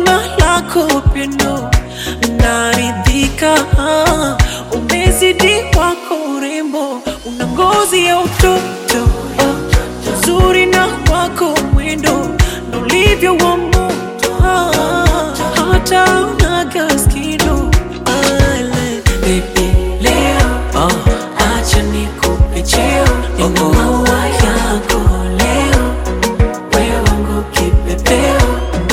na lako pendo naridhika, umezidi wako urembo, una ngozi ya utoto uzuri na wako mwendo na ulivyo wa moto, hata unaga skido Ale, baby leo acha nikupe cheo, nina maua yako leo, wewe wangu kipepeo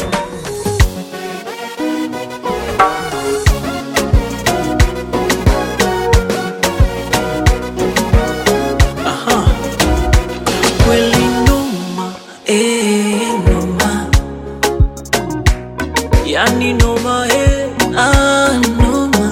kweli noma, eh, noma, yani noma, eh, ah, noma,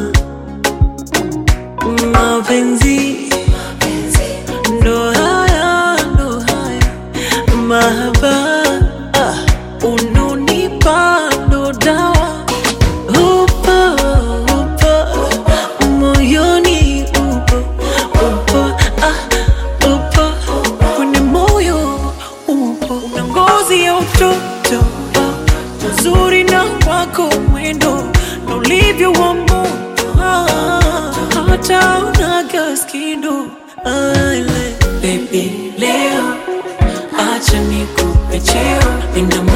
mapenzi ndo haya, ndo haya, mahaba ah, unonipa ndo dawa upo, upo, moyoni upo, upo, ah, upo kwenye moyo upo, una ngozi ya utoto, uzuri na wako mwendo na ulivyo wa moto, ah, hata unaga skido Ale, baby leo acha nikupe cheo, nina